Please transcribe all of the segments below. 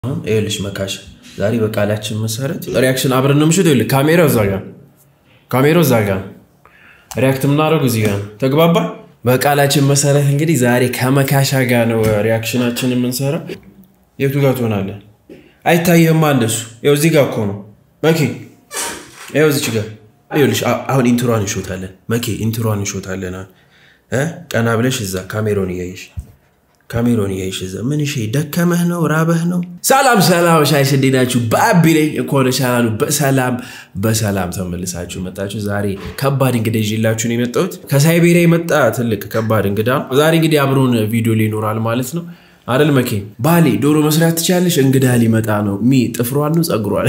ይኸውልሽ መካሽ ዛሬ በቃላችን መሰረት ሪያክሽን አብረን ነው ምሽት። ይኸውልህ ካሜራው እዛ ጋ ካሜራው እዛ ጋ ሪያክት የምናደርገው እዚህ ጋ ነው። ተግባባ። በቃላችን መሰረት እንግዲህ ዛሬ ከመካሻ ጋር ነው ሪያክሽናችን የምንሰራ። የቱ ጋር ትሆናለን? አይታየህም እንደሱ። ይኸው እዚህ ጋር እኮ ነው መኬ። ይኸው እዚች ጋር ይኸውልሽ። አሁን ኢንትሯን እንሾታለን መኬ፣ ኢንትሯን እንሾታለን። አሁን ቀና ብለሽ እዛ ካሜራውን እያየሽ ካሜሮን እያይሽ እዛ ምን ሽ ደከመህ ነው ራበህ ነው? ሰላም ሰላም፣ ሻይሽ እንዴት ናችሁ? በአቢ ነኝ። እንኳን ቻናሉ በሰላም በሰላም ተመልሳችሁ መጣችሁ። ዛሬ ከባድ እንግዳ ይዤላችሁ ነው የመጣሁት። ከሳይቤሪያ የመጣ ትልቅ ከባድ እንግዳ ነው። ዛሬ እንግዲህ አብሮን ቪዲዮ ላይ ይኖራል ማለት ነው አይደል? መኬ ባሌ ዶሮ መስራት ትቻለሽ? እንግዳ ሊመጣ ነው። ሚ ጥፍሯን ነው ጸጉሯል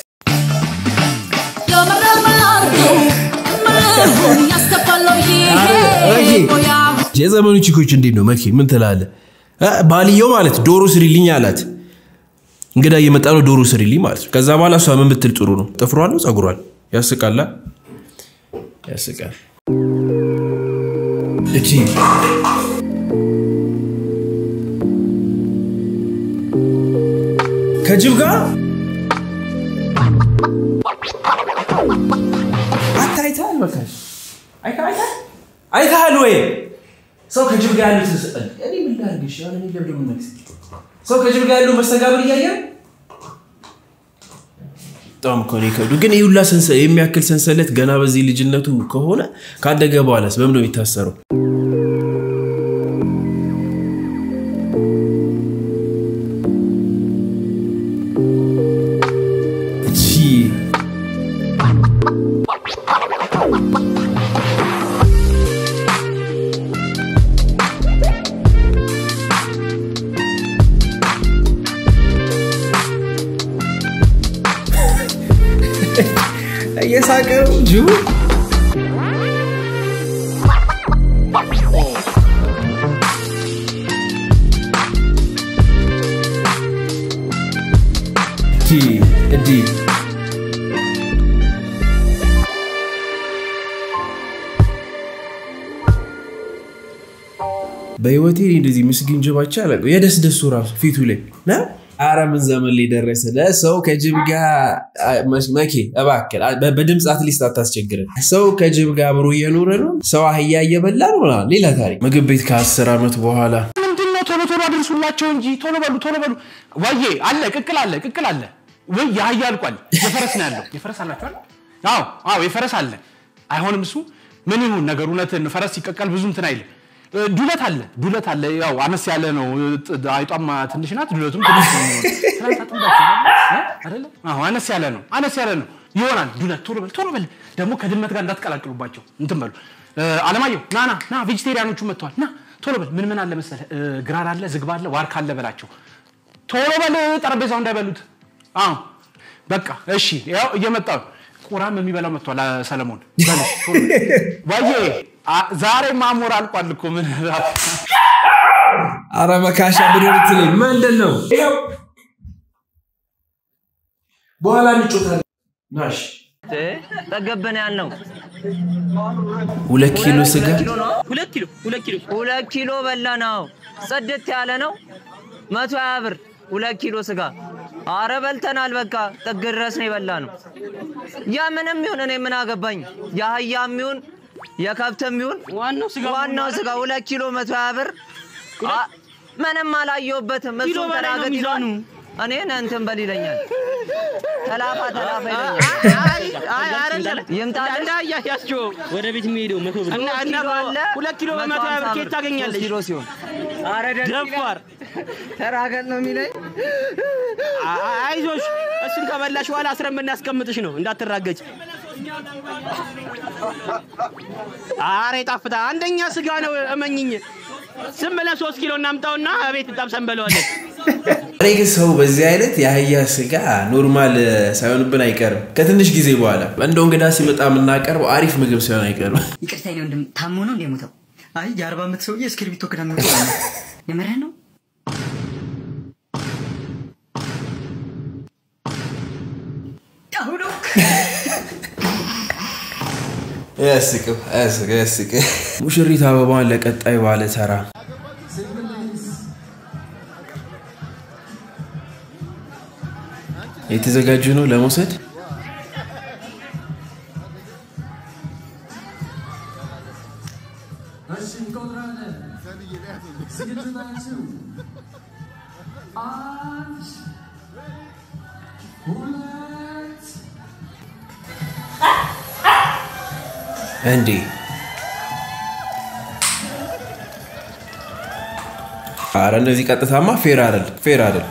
የዘመኑ ቺኮች እንዴት ነው መኬ? ምን ትላለህ? ባልየው ማለት ዶሮ ስሪልኝ አላት። እንግዳ እየመጣ ነው ዶሮ ስሪልኝ ማለት ነው። ከዛ በኋላ እሷ ምን ብትል ጥሩ ነው? ጥፍሯን ነው ጸጉሯል? ያስቃላ፣ ያስቃል። እቺ ከጅብ ጋር አታይታል መካሽ አይታል ወይ ሰው ከጅብ ጋር ያሉት እኔ ምን ላድርግሽ? ያለ እኔ ለብደ ምነግስ ሰው ከጅብ ጋር ያለው መስተጋብር እያየ በጣም እኮ ነው ይከብዱ። ግን ይህ ሁላ የሚያክል ሰንሰለት ገና በዚህ ልጅነቱ ከሆነ ካደገ በኋላስ በምን ነው የሚታሰረው? እየሳቀ ነው ጅቡ። እዲ በህይወቴ እንደዚህ ምስኪን ጅባቻ አላውቅም። የደስ ደሱ ራሱ ፊቱ ላይ አረ ምን ዘመን ላይ ደረሰ። ለሰው ከጅብ ጋር መኬ እባክህ በድምፅ አትሊስት አታስቸግረን። ሰው ከጅብ ጋር አብሮ እየኖረ ነው። ሰው አህያ እየበላ ነው። ሌላ ታሪክ። ምግብ ቤት ከአስር ዓመት በኋላ ምንድነው? ቶሎ ቶሎ አድርሱላቸው እንጂ ቶሎ በሉ ቶሎ በሉ። ወዬ አለ ቅቅል አለ ቅቅል አለ ወይ የአህያ አልቋል። የፈረስ ነው ያለው። የፈረስ አላችኋል? አዎ አዎ የፈረስ አለ። አይሆንም እሱ ምን ይሁን ነገር እውነትን ፈረስ ሲቀቀል ብዙ እንትን አይልም። ዱለት አለ ዱለት አለ። ያው አነስ ያለ ነው። አይጧም ትንሽ ናት፣ ዱለቱም ትንሽ ነው። አይደለ? አዎ አነስ ያለ ነው። አነስ ያለ ነው ይሆናል። ዱለት ቶሎ በል ቶሎ በል። ደግሞ ከድመት ጋር እንዳትቀላቅሉባቸው እንትን በሉ። አለማየሁ ና ና ና፣ ቬጂቴሪያኖቹ መጥተዋል። ና ቶሎ በል። ምን ምን አለ መሰለህ? ግራር አለ፣ ዝግባ አለ፣ ዋርካ አለ በላቸው። ቶሎ በል፣ ጠረጴዛው እንዳይበሉት። አዎ በቃ እሺ። ያው እየመጣሁ ቁራም የሚበላው መጥቷል። ሰለሞን ዋዬ ዛሬ ማሞር አልቋል እኮ ምን አረ መካሻ ብድርት ላይ ምንድን ነው በኋላ እንጮታለን። ናሽ ጠገብን ያልነው ሁለት ኪሎ ስጋ ሁለት ኪሎ ሁለት ኪሎ ሁለት ኪሎ በላ ነው። ጽድት ያለ ነው። መቶ ሀያ ብር ሁለት ኪሎ ስጋ። አረ በልተናል። በቃ ጥግ ድረስ ነው የበላ ነው። ያ ምንም ይሁን እኔ ምን አገባኝ። የአህያም ይሁን የከብትም ይሁን ዋናው ስጋ ዋናው ስጋ ሁለት ኪሎ መቶ ሀያ ብር ምንም አላየሁበትም። እሱን ተናገት ይላል እኔን እንትን በል ይለኛል። ተላፋ ተላፋ ይለኛል። እንዳያያቸው ወደ ቤት የሚሄደው መቶ ብር ሁለት ኪሎ በመቶ ሀያ ብር ኬት ታገኛለች? ኪሎ ሲሆን ደፋር ተራገጥ ነው የሚለኝ። አይዞሽ፣ እሱን ከበላሽ በኋላ አስረን የምናስቀምጥሽ ነው እንዳትራገጭ። አረ ይጣፍጣ። አንደኛ ስጋ ነው እመኝኝ። ዝም ብለን ሶስት ኪሎ እናምጣውና ቤት ጠብሰን በለዋለን። እኔ ግን ሰው በዚህ አይነት የአህያ ስጋ ኖርማል ሳይሆንብን አይቀርም። ከትንሽ ጊዜ በኋላ እንደው እንግዳ ሲመጣ የምናቀርበው አሪፍ ምግብ ሳይሆን አይቀርም። ይቅርታ ነው ወንድም፣ ታሞ ነው እንደ ሞተው? አይ የአርባ ዓመት ሰውዬ እስክሪብቶ ክዳ ነው የምርህ ነው? አሁኑ ያስቅም ያስቅ ያስቅ። ሙሽሪት አበባን ለቀጣይ ባለ ተራ የተዘጋጁ ነው ለመውሰድ? እንዴ አረ እንደዚህ ቀጥታማ ፌር አይደል ፌር አይደል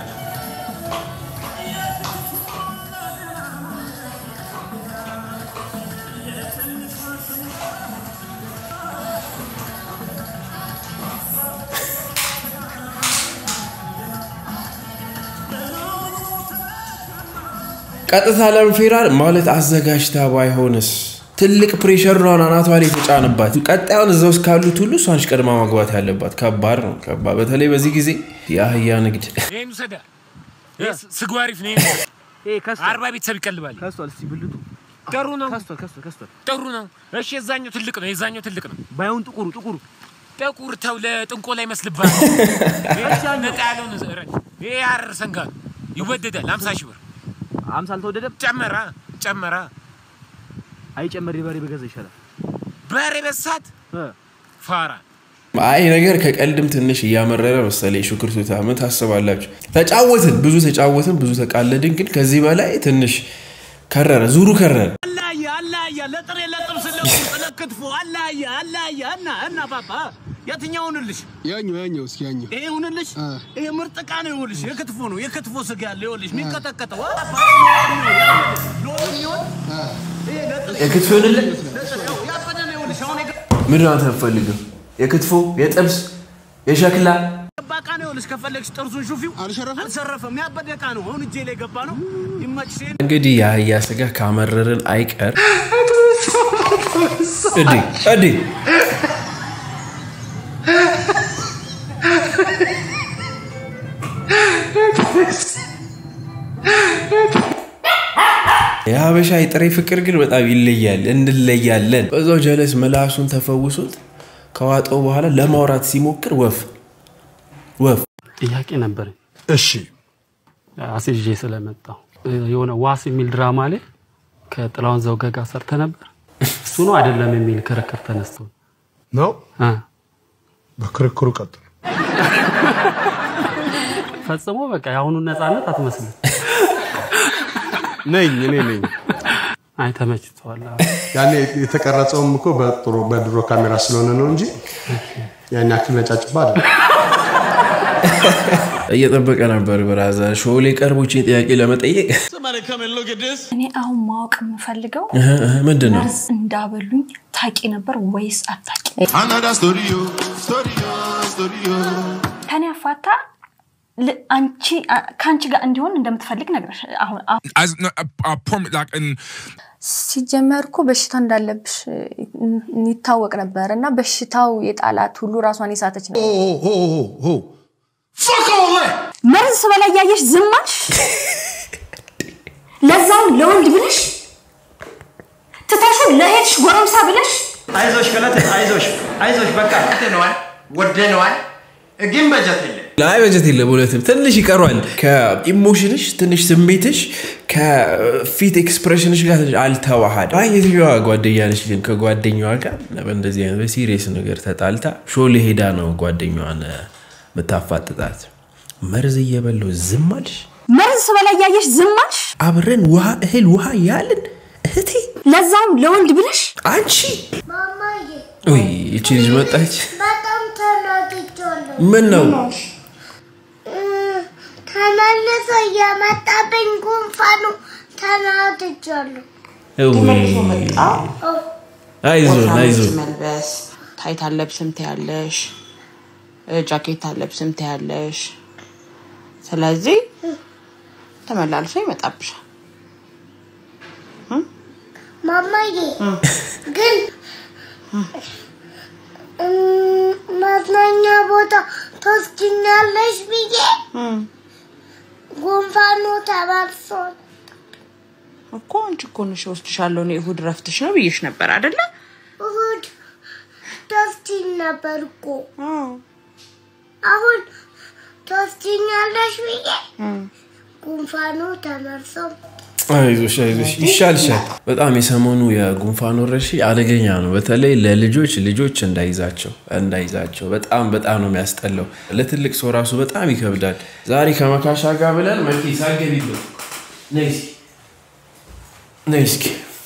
ቀጥታ ለምን ፌር አይደል ማለት አዘጋጅታ ባይሆንስ ትልቅ ፕሬሸር ነው አናቷ ላይ የተጫነባት። ቀጣዩን እዛ ውስጥ ካሉት ሁሉ እሷንች ቀድማ ማግባት ያለባት። ከባድ ነው ከባድ። በተለይ በዚህ ጊዜ የአህያ ንግድ ይህን ውሰዳ ስጉ አሪፍ ነው። አርባ ቤተሰብ ይቀልባል። ከስቷል። እስቲ ብልቱ ጥሩ ነው ከስቷል፣ ከስቷል፣ ከስቷል። ጥሩ ነው። እሺ የዛኛው ትልቅ ነው የዛኛው ትልቅ ነው። ባይሆን ጥቁሩ ጥቁሩ ጥቁር ተው ለጥንቆላ ይመስልብሃል። ነጣ ያለውን እረድ። ይሄ ሐረር ሰንጋ ነው ይወደዳል። ሀምሳ ሺህ ብር አምሳ አልተወደደም። ጨመራ ጨመራ አይጨመር በሬ በገዛ ይሻላል። በሬ በሳት እ ፋራ አይ ነገር ከቀልድም ትንሽ እያመረረ መሰለኝ። ሹክርቱታ ምን ታስባላችሁ? ተጫወትን፣ ብዙ ተጫወትን፣ ብዙ ተቃለድን። ግን ከዚህ በላይ ትንሽ ከረረ፣ ዙሩ ከረረ። አላየ አላየ ለጥሬ ለጥብስ ለቁርጥ ለክትፎ አላየ አላየ እና እና ፓፓ የትኛው ሁንልሽ? ያኛው ያኛው እስኪ ያኛው ይሄ ሁንልሽ? ይሄ ምርጥ ዕቃ ነው። ይኸውልሽ የክትፎ ነው የክትፎ ስጋ ያለ ይኸውልሽ የሚቀጠቀጠው የክትፎ ይሆንልህ ያበደ ነው። ይኸውልሽ አሁን ምንድን ነው አንተ የምትፈልገው? የክትፎ የጥብስ የሸክላ የገባ ዕቃ ነው። ይኸውልሽ ከፈለግሽ ጥርሱን ሹፊው አልሸረፈም? አልሰረፈም። ያበደ ዕቃ ነው። አሁን እጄ ላይ ገባ ነው። ይመችሽ። እንግዲህ የአህያ ስጋ ካመረርን አይቀር እዲ እዲ የሀበሻ የጥሬ ፍቅር ግን በጣም ይለያል፣ እንለያለን። በዛው ጀለስ ምላሱን ተፈውሶት ከዋጠው በኋላ ለማውራት ሲሞክር ወፍ ወፍ ጥያቄ ነበር እሺ አስይዤ ስለመጣሁ የሆነ ዋስ የሚል ድራማ ላይ ከጥላውን ዘውገ ጋር ሰርተ ነበር። እሱ ነው አይደለም የሚል ክርክር ተነስቶ ነው እ በክርክሩ ቀጥሉ ፈጽሞ በቃ የአሁኑን ነፃነት አትመስልም። ነኝ እኔ ነኝ አይ ተመችቶሃል። ያኔ የተቀረጸውም እኮ በጥሩ በድሮ ካሜራ ስለሆነ ነው እንጂ ያን ያክል ነጫጭባ አለ እየጠበቀ ነበር። ብራዘር ሾው ላይ ቀርቦ ይህችን ጥያቄ ለመጠየቅ እኔ አሁን ማወቅ የምፈልገው እህ እህ ምንድን ነው መርዝ እንዳበሉኝ ታቂ ነበር ወይስ አታቂ? ከኔ አፋታ ል- አንቺ አ- ከአንቺ ጋር እንዲሆን እንደምትፈልግ ነግረሽ አሁን አሁን as no, I, I promise, like, and ሲጀመር እኮ በሽታ እንዳለብሽ እ- ይታወቅ ነበር እና በሽታው የጣላት ሁሉ ራሷን የሳተች ነው። መርዝ ስበላ እያየሽ ዝም አልሽ? ለዛውም ለወንድ ብለሽ ትተሹ ለሄድሽ ጎረምሳ ብለሽ አይዞሽ ገለቴ አይዞሽ አይዞሽ በቃ ወደነዋል ወደነዋል ግን በጀት የለም ላይ በጀት የለም። እውነትም ትንሽ ይቀሯል። ከኢሞሽንሽ ትንሽ ስሜትሽ ከፊት ኤክስፕሬሽንሽ ጋር ትንሽ አልተዋሃድ። አይ የትኛዋ ጓደኛ ነች ግን ከጓደኛዋ ጋር በእንደዚህ አይነት በሲሪየስ ነገር ተጣልታ ሾሌ ሄዳ ነው ጓደኛዋን የምታፋጥጣት። መርዝ እየበላሁ ዝም አልሽ? መርዝ ስበላ እያየሽ ዝም አልሽ? አብረን ውሃ እህል ውሃ ያልን እህቴ ለዛውም ለወንድ ብለሽ አንቺ ውይ ይቺ ልጅ መጣች። በጣም ተናድጃለሁ። ምን ነው ተመልሶ እየመጣብኝ ጉንፋኑ ተናድጃለሁ። ውይ፣ አይዞን አይዞን መልበስ ታይት አለብስም ትያለሽ፣ ጃኬት አለብስም ትያለሽ። ስለዚህ ተመላልሶ ይመጣብሻል። ማማዬ ግን እም፣ መዝናኛ ቦታ ትወስጂኛለሽ ብዬ ጉንፋኑ ተመልሷል። እኮ አንቺ እኮ ነሽ እወስድሻለሁ፣ እኔ እሑድ ረፍትሽ ነው ብዬሽ ነበር አይደለ? እሑድ ትወስጂኝ ነበር እኮ አሁን ትወስጂኛለሽ ብዬ ጉንፋኑ ተመርሶም አይዞሽ አይዞሽ ይሻልሻል። በጣም የሰሞኑ የጉንፋን ወረርሽኝ አደገኛ ነው። በተለይ ለልጆች ልጆች እንዳይዛቸው እንዳይዛቸው በጣም በጣም ነው የሚያስጠላው። ለትልቅ ሰው ራሱ በጣም ይከብዳል። ዛሬ ከመካሻ ጋር ብለን መኪ ሳገቢበት ነይ እስኪ ነይ እስኪ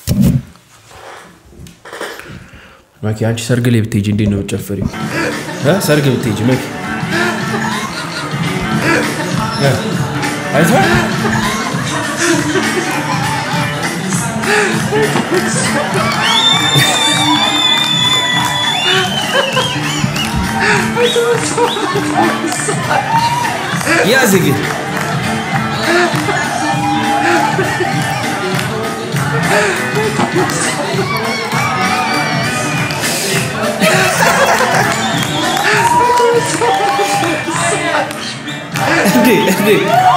መኪ አንቺ ሰርግ ላይ ብትሄጂ እንዴት ነው የምትጨፍሪው? እ? ሰርግ ብትሄጂ መኪ እ? አይተኸዋል? ያዝ ግን እንዴ እንዴ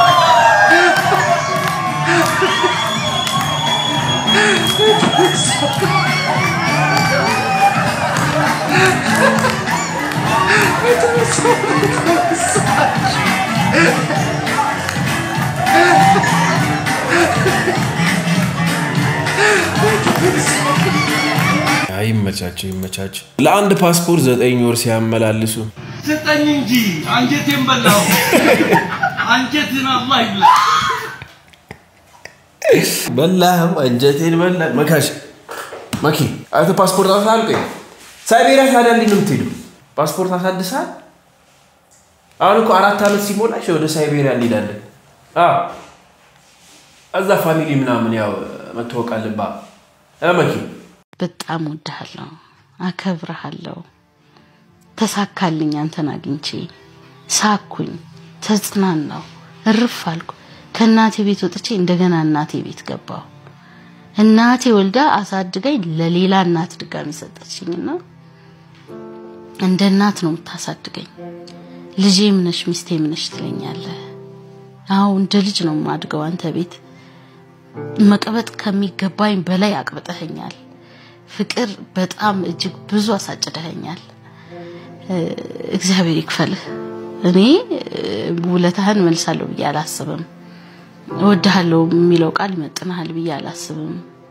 ይመቻቸው ይመቻቸው። ለአንድ ፓስፖርት ዘጠኝ ወር ሲያመላልሱ ስጠኝ እንጂ አንጀቴን በላው። አንጀትን አላህ ይብላ። በላህም አንጀቴን በላ መካሽ መኪ አንተ ፓስፖርት አሳልቀኝ ሳይቤሪያ ታዲያ እንዴት ነው የምትሄዱ? ፓስፖርት አሳድሳል። አሁን እኮ አራት ዓመት ሲሞላሽ ወደ ሳይቤሪያ እንሄዳለን። አዎ እዛ ፋሚሊ ምናምን ያው መታወቅ አለባ መኪ በጣም ወድሃለሁ፣ አከብረሃለሁ። ተሳካልኝ አንተን አግኝቼ ሳኩኝ፣ ተጽናናው፣ እርፍ አልኩ። ከእናቴ ቤት ወጥቼ እንደገና እናቴ ቤት ገባሁ። እናቴ ወልዳ አሳድገኝ ለሌላ እናት ድጋሚ ሰጠችኝና እንደ እናት ነው የምታሳድገኝ። ልጄም ነሽ ሚስቴም ነሽ ትለኛለህ። አዎ እንደ ልጅ ነው የማድገው አንተ ቤት። መቀበጥ ከሚገባኝ በላይ አቅብጠኸኛል። ፍቅር በጣም እጅግ ብዙ አሳጭደኸኛል። እግዚአብሔር ይክፈልህ። እኔ ውለታህን መልሳለሁ ብዬ አላስብም። እወድሃለሁ የሚለው ቃል ይመጥንሃል ብዬ አላስብም።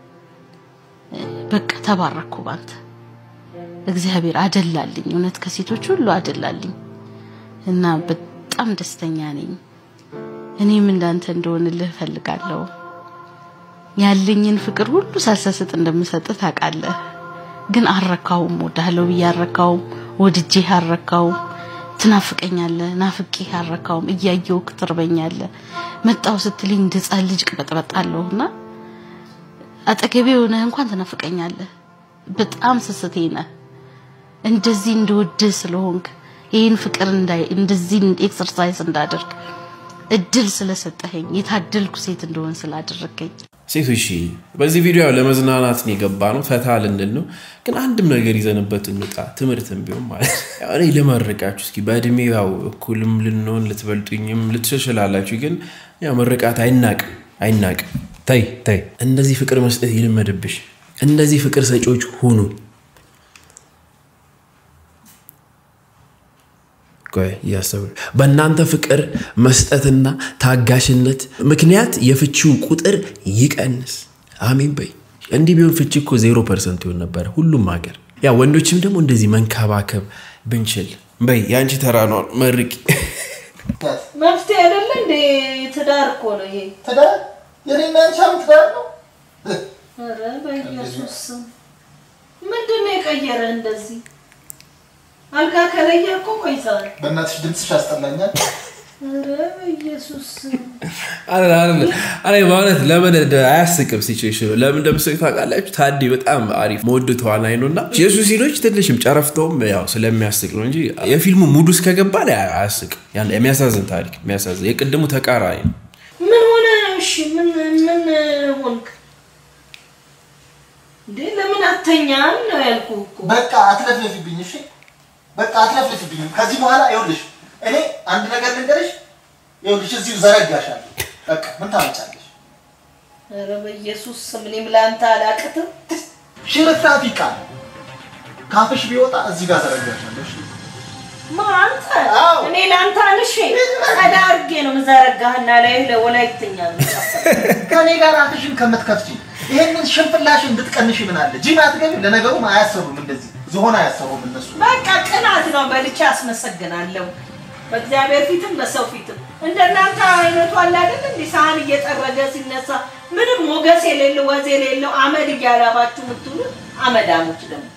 በቃ ተባረኩ ባንተ። እግዚአብሔር አደላልኝ፣ እውነት ከሴቶች ሁሉ አደላልኝ እና በጣም ደስተኛ ነኝ። እኔም እንዳንተ እንደሆንልህ እፈልጋለሁ። ያለኝን ፍቅር ሁሉ ሳልሰስጥ እንደምሰጥ ታውቃለህ። ግን አልረካውም። ወዳለው ብዬ አልረካውም። ወድጄህ አልረካውም። ትናፍቀኛለህ፣ ናፍቄህ አልረካውም። እያየሁህ ትርበኛለህ። መጣው ስትልኝ እንደ ሕፃን ልጅ ቅበጥበጣለሁና አጠገቤ ሆነህ እንኳን ትናፍቀኛለህ። በጣም ስስቴ ነህ። እንደዚህ እንደወድህ ስለሆንክ ይህን ፍቅር እንዳይ እንደዚህ ኤክሰርሳይዝ እንዳደርግ እድል ስለሰጠኸኝ የታደልኩ ሴት እንደሆን ስላደረገኝ ሴቶች በዚህ ቪዲዮ ያው ለመዝናናት ነው የገባ ነው፣ ፈታ ልንል ነው። ግን አንድም ነገር ይዘንበት እንውጣ፣ ትምህርትም ቢሆን ማለት ነው። ያው እኔ ልመርቃችሁ እስኪ በእድሜ ያው እኩልም ልንሆን ልትበልጡኝም ልትሸሽላላችሁ፣ ግን ያው ምርቃት አይናቅም አይናቅም። ተይ ተይ፣ እንደዚህ ፍቅር መስጠት ይልመድብሽ። እንደዚህ ፍቅር ሰጪዎች ሁኑ። ቆይ እያሰብን በእናንተ ፍቅር መስጠትና ታጋሽነት ምክንያት የፍቺው ቁጥር ይቀንስ። አሜን በይ። እንዲህ ቢሆን ፍቺ እኮ ዜሮ ፐርሰንት ይሆን ነበረ ሁሉም ሀገር። ያ ወንዶችም ደግሞ እንደዚህ መንከባከብ ብንችል። በይ የአንቺ ተራ ነው፣ መርቂ። መፍትሄ አይደለ እንዴ? ትዳር እኮ ነው ይሄ። ትዳር የኔና አንቺ አሁን ትዳር ነው። ኧረ በኢየሱስ ስም ምንድን ነው የቀየረ እንደዚህ? አልጋ ከለየ እኮ ቆይተዋል። በእናትሽ ድምፅሽ ያስጠላኛል። ኧረ በኢየሱስ ስም አረ በእውነት ለምን አያስቅም? ሲቹዌሽኑ ለምን እንደምስቅ ታውቃላችሁ? ታዲ በጣም አሪፍ መወድ ተዋናይ ነው እና የሱ ሲሎች ትንሽም ጨረፍተውም ያው ስለሚያስቅ ነው እንጂ የፊልሙ ሙድ ውስጥ ከገባ አያስቅም። ያን የሚያሳዝን ታሪክ የሚያሳዝን የቅድሙ ተቃራኒ ነው። ምን ሆነ? እሺ ምን ምን ሆንክ እንዴ? ለምን አተኛም ነው ያልኩህ እኮ። በቃ አትለፍለፊብኝ፣ እሺ? በቃ አትለፍለፊብኝ። ከዚህ በኋላ ይኸውልሽ፣ እኔ አንድ ነገር ልንገርሽ፣ ይኸውልሽ እዚሁ ዘረጋሻለሁ። በቃ ምን ታመጫለሽ? ኧረ በኢየሱስ ስም እኔም ለአንተ አላቅትም። ሽርፍራፊ ቃል ካፍሽ ቢወጣ እዚህ ጋር ዘረጋሻለሁ። እሺ? አንተ እኔ ለአንተ አንሼ ቀዳ አድርጌ ነው ምዘረጋህና ላይ ለወላይትኛ ነው ከኔ ጋር አፍሽን ከምትከፍቺ ይሄንን ሽንፍላሽን ብትቀንሽ ምን አለ? ጂም አትገቢም። ለነገሩም አያሰሩም እንደዚህ ዝሆን አያሰሩም እነሱ። በቃ ቅናት ነው። በልቼ አስመሰግናለሁ። በእግዚአብሔር ፊትም በሰው ፊትም እንደናንተ አይነቱ አለ አይደል? እንዲህ ሳህን እየጠረገ ሲነሳ ምንም ሞገስ የሌለው ወዝ የሌለው አመድ እያላባችሁ የምትውሉ አመዳሞች ደግሞ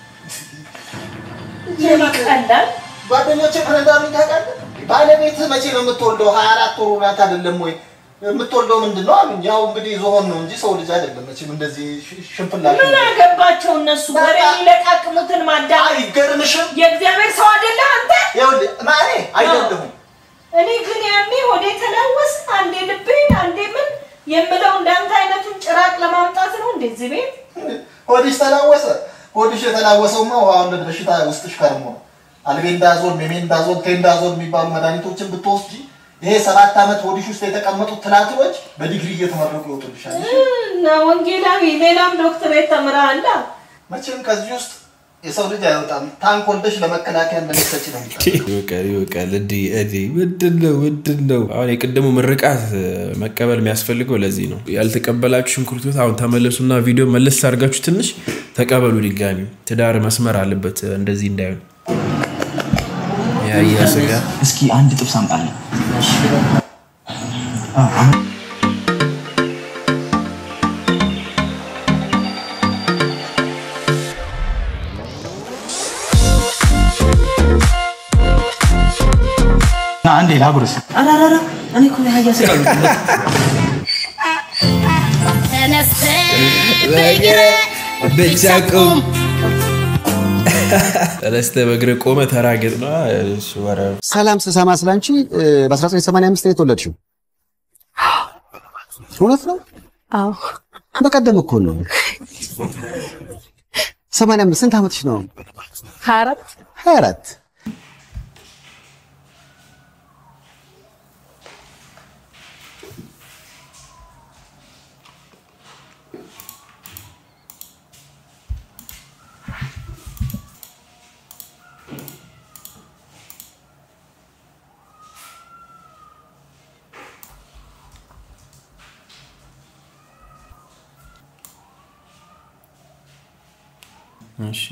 ይቀላል። ጓደኞቼ ምን እንዳሉኝ ታውቃለህ? ባለቤትህ መቼ ነው የምትወልደው? ሀያ አራት ወሩ ናት አይደለም ወይ? የምትወልደው ምንድን ነው አሉኝ። ያው እንግዲህ ዝሆን ነው እንጂ ሰው ልጅ አይደለም መቼም እንደዚህ ሽ- ሽንፍላሽ ምን አገባቸው እነሱ ወሬ የሚለቃቅሙትን ማዳመጥ። አይገርምሽም? የእግዚአብሔር ሰው አይደለህ አንተ? ይኸውልህ ማኔ አይደለሁም እኔ ግን ያኔ ወደ ተላወስ አንዴ ልቤን አንዴ ምን የምለው እንዳንተ አይነቱን ጭራቅ ለማምጣት ነው እንደዚህ ቤት ሆድሽ ተላወሰ። ሆድሽ የተላወሰውማ ውሃ ወለድ በሽታ ውስጥሽ ከርሞ ነው። አልቤንዳዞል፣ ሜሜንዳዞል፣ ቴንዳዞል የሚባሉ መድኃኒቶችን ብትወስጂ ይሄ ሰባት ዓመት ሆድሽ ውስጥ የተቀመጡት ትላትሎች በዲግሪ እየተመረቁ ይወጡልሻል። እና ወንጌላዊ ሌላም ዶክትሬት ተምረሃል። መቼም ከዚህ ውስጥ የሰው ልጅ አይወጣም። ታንክ ወልደሽ ለመከላከያ እንደምትሰጪ ነው የሚጠበቀው። ይወቃል ይወቃል። እንዲህ እንዲህ ምንድን ነው ምንድን ነው? አሁን የቅድሙ ምርቃት እ፣ መቀበል የሚያስፈልገው ለዚህ ነው። ያልተቀበላችሁ ሽንኩርቶት አሁን ተመለሱና ቪዲዮ መለስ አድርጋችሁ ትንሽ ተቀበሉ። ድጋሚ ትዳር መስመር አለበት እ፣ እንደዚህ እንዳይሆን ያያ ስጋ እስኪ አንድ ጥብስ አምጣለን። አንዴ ላጉርስ። አራራራ እኔ እኮ የአህያ ስጋ ነው ብቻ ቁም ተነስተ በእግር ቆመ ተራገጥ ነው እሱ ኧረ ሰላም ስሰማ ስላንቺ እ፣ በ1985 ነው የተወለድሽው። እውነት ነው? አዎ በቀደም እኮ ነው። 85 ስንት ዓመትሽ ነው? ሀያ አራት 24 እሺ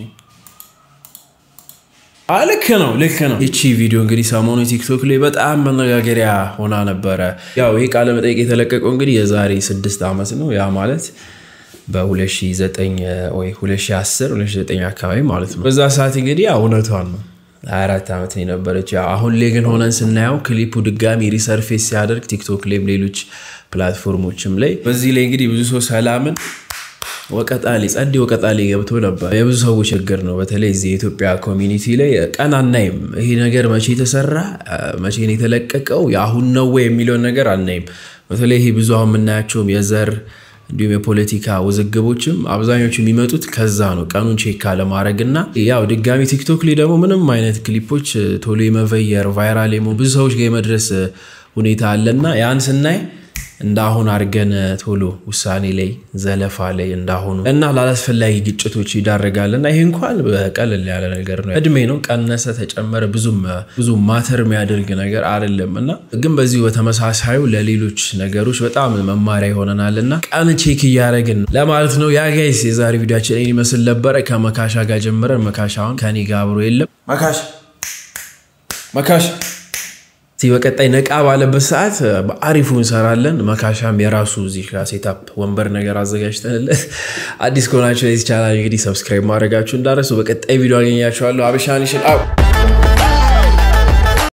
አ ልክ ነው ልክ ነው። ይቺ ቪዲዮ እንግዲህ ሰሞኑ ቲክቶክ ላይ በጣም መነጋገሪያ ሆና ነበረ። ያው ይህ ቃለ መጠይቅ የተለቀቀው እንግዲህ የዛሬ ስድስት ዓመት ነው። ያ ማለት በ2009 ወይ 2010 2009 አካባቢ ማለት ነው። በዛ ሰዓት እንግዲህ ያው እውነቷን ነው 24 ዓመት ነው የነበረች። ያው አሁን ላይ ግን ሆነን ስናየው ክሊፑ ድጋሚ ሪሰርፌስ ሲያደርግ ቲክቶክ ላይም ሌሎች ፕላትፎርሞችም ላይ በዚህ ላይ እንግዲህ ብዙ ሰው ሰላምን ወቀጣሌ ጸዴ ወቀጣሌ ገብቶ ነበር። የብዙ ሰዎች ችግር ነው። በተለይ እዚህ የኢትዮጵያ ኮሚኒቲ ላይ ቀን አናይም። ይሄ ነገር መቼ የተሰራ መቼ ነው የተለቀቀው የአሁን ነው ወይ የሚለውን ነገር አናይም። በተለይ ይሄ ብዙ አሁን የምናያቸውም የዘር እንዲሁም የፖለቲካ ውዝግቦችም አብዛኞቹ የሚመጡት ከዛ ነው፣ ቀኑን ቼክ ካለማድረግ እና ያው ድጋሚ ቲክቶክ ላይ ደግሞ ምንም አይነት ክሊፖች ቶሎ የመቨየር ቫይራል የመሆን ብዙ ሰዎች ጋር የመድረስ ሁኔታ አለና ያን ስናይ እንዳሁን አድርገን ቶሎ ውሳኔ ላይ ዘለፋ ላይ እንዳሁኑ እና ላላስፈላጊ ግጭቶች ይዳረጋል እና ይሄ እንኳን በቀለል ያለ ነገር ነው። እድሜ ነው ቀነሰ ተጨመረ ብዙም ብዙ ማተር የሚያደርግ ነገር አይደለም እና ግን በዚሁ በተመሳሳዩ ለሌሎች ነገሮች በጣም መማሪያ ይሆነናል እና ቀን ቼክ እያደረግን ለማለት ነው። ያ ጋይስ የዛሬ ቪዲዮችን ይህን ይመስል ነበረ። ከመካሻ ጋር ጀምረን መካሻውን ከኔ ጋር አብሮ የለም መካሽ መካሽ እዚህ በቀጣይ ነቃ ባለበት ሰዓት በአሪፉ እንሰራለን። መካሻም የራሱ እዚህ ጋር ሴታፕ ወንበር ነገር አዘጋጅተንለት አዲስ ከሆናችሁ ለዚህ ቻናል እንግዲህ ሰብስክራይብ ማድረጋችሁ እንዳረሱ። በቀጣይ ቪዲዮ አገኛችኋለሁ። አበሻኒሽን አው